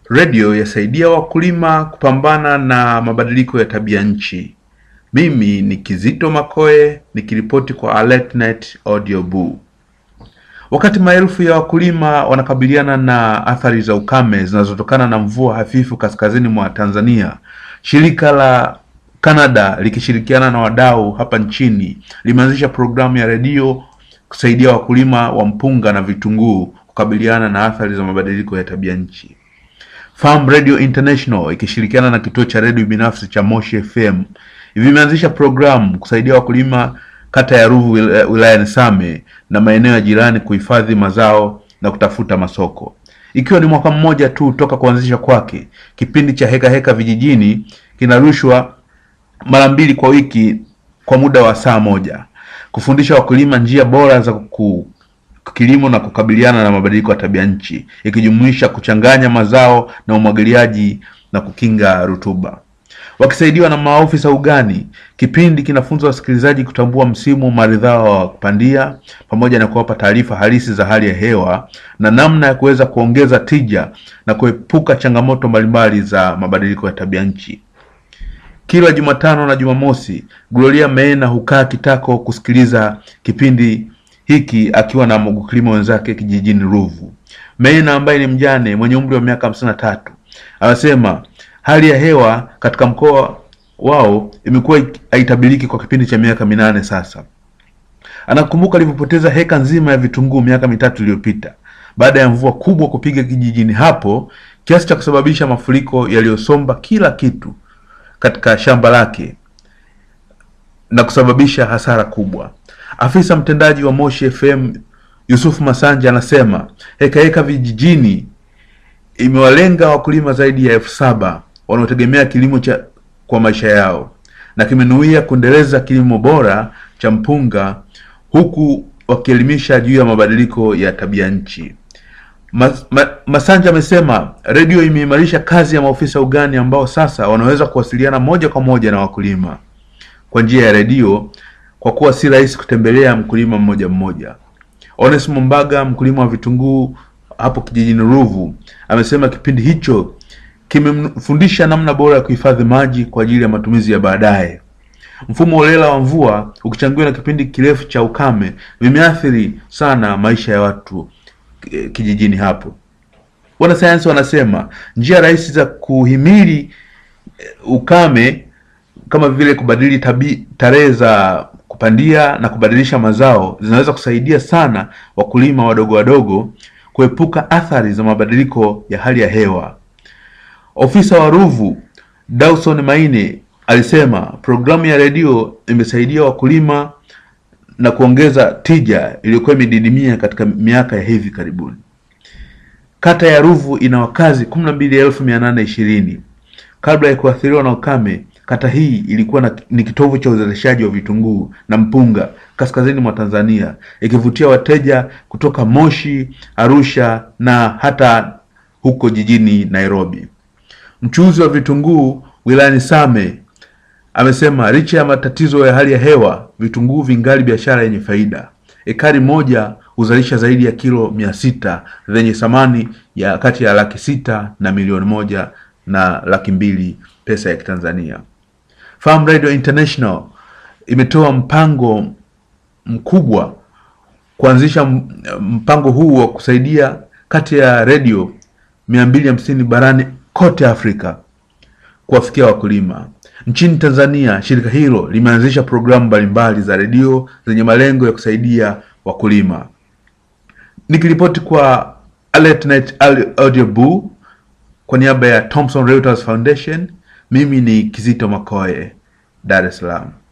redio yasaidia wakulima kupambana na mabadiliko ya tabia nchi. Mimi ni Kizito Makoe nikiripoti kwa AlertNet Audio Boo. Wakati maelfu ya wakulima wanakabiliana na athari za ukame zinazotokana na mvua hafifu kaskazini mwa Tanzania, shirika la Canada likishirikiana na wadau hapa nchini limeanzisha programu ya redio kusaidia wakulima wa mpunga na vitunguu kukabiliana na athari za mabadiliko ya tabia nchi. Farm Radio International ikishirikiana na kituo cha redio binafsi cha Moshi FM vimeanzisha programu kusaidia wakulima kata ya Ruvu wil- wilayani Same na maeneo ya jirani kuhifadhi mazao na kutafuta masoko. Ikiwa ni mwaka mmoja tu toka kuanzisha kwake, kipindi cha heka heka vijijini kinarushwa mara mbili kwa wiki kwa muda wa saa moja kufundisha wakulima njia bora za ku kilimo na kukabiliana na mabadiliko ya tabia nchi ikijumuisha kuchanganya mazao na umwagiliaji na kukinga rutuba. Wakisaidiwa na maofisa ugani, kipindi kinafunza wasikilizaji kutambua msimu maridhawa wa kupandia pamoja na kuwapa taarifa halisi za hali ya hewa na namna ya kuweza kuongeza tija na kuepuka changamoto mbalimbali za mabadiliko ya tabia nchi. Kila Jumatano na Jumamosi, Gloria Meena hukaa kitako kusikiliza kipindi hiki akiwa na wakulima wenzake kijijini Ruvu. Meena ambaye ni mjane mwenye umri wa miaka hamsini na tatu anasema hali ya hewa katika mkoa wao imekuwa ik- haitabiriki kwa kipindi cha miaka minane sasa. Anakumbuka alivyopoteza heka nzima ya vitunguu miaka mitatu iliyopita baada ya mvua kubwa kupiga kijijini hapo kiasi cha kusababisha mafuriko yaliyosomba kila kitu katika shamba lake na kusababisha hasara kubwa. Afisa mtendaji wa Moshi FM Yusuf Masanja anasema heka heka vijijini imewalenga wakulima zaidi ya elfu saba wanaotegemea kilimo cha kwa maisha yao na kimenuia kuendeleza kilimo bora cha mpunga huku wakielimisha juu ya mabadiliko ya tabia nchi. Mas, ma, Masanja amesema redio imeimarisha kazi ya maofisa ugani ambao sasa wanaweza kuwasiliana moja kwa moja na wakulima kwa njia ya redio kwa kuwa si rahisi kutembelea mkulima mmoja mmoja. Onesmo Mbaga, mkulima wa vitunguu hapo kijijini Ruvu, amesema kipindi hicho kimemfundisha namna bora ya kuhifadhi maji kwa ajili ya matumizi ya baadaye. Mfumo holela wa mvua ukichangiwa na kipindi kirefu cha ukame vimeathiri sana maisha ya watu eh, kijijini hapo. Wanasayansi wanasema njia rahisi za kuhimili eh, ukame kama vile kubadili tabi, tarehe za kupandia na kubadilisha mazao zinaweza kusaidia sana wakulima wadogo wadogo kuepuka athari za mabadiliko ya hali ya hewa. Ofisa wa Ruvu Dawson Maine alisema programu ya redio imesaidia wakulima na kuongeza tija iliyokuwa imedidimia katika miaka ya hivi karibuni. Kata ya Ruvu ina wakazi kumi na mbili elfu mia nane ishirini. Kabla ya kuathiriwa na ukame, kata hii ilikuwa na, ni kitovu cha uzalishaji wa vitunguu na mpunga kaskazini mwa Tanzania, ikivutia wateja kutoka Moshi, Arusha na hata huko jijini Nairobi. Mchuuzi wa vitunguu wilayani Same amesema licha ya matatizo ya hali ya hewa, vitunguu vingali biashara yenye faida. Ekari moja huzalisha zaidi ya kilo mia sita zenye thamani ya kati ya laki sita na milioni moja na laki mbili pesa ya Kitanzania. Farm Radio International imetoa mpango mkubwa kuanzisha m- mpango huu wa kusaidia kati ya redio mia mbili hamsini barani kote Afrika kuwafikia wakulima. Nchini Tanzania, shirika hilo limeanzisha programu mbalimbali za redio zenye malengo ya kusaidia wakulima. Nikiripoti kwa AlertNet Audio Boo kwa niaba ya Thomson Reuters Foundation, mimi ni Kizito Makoe, Dar es Salaam.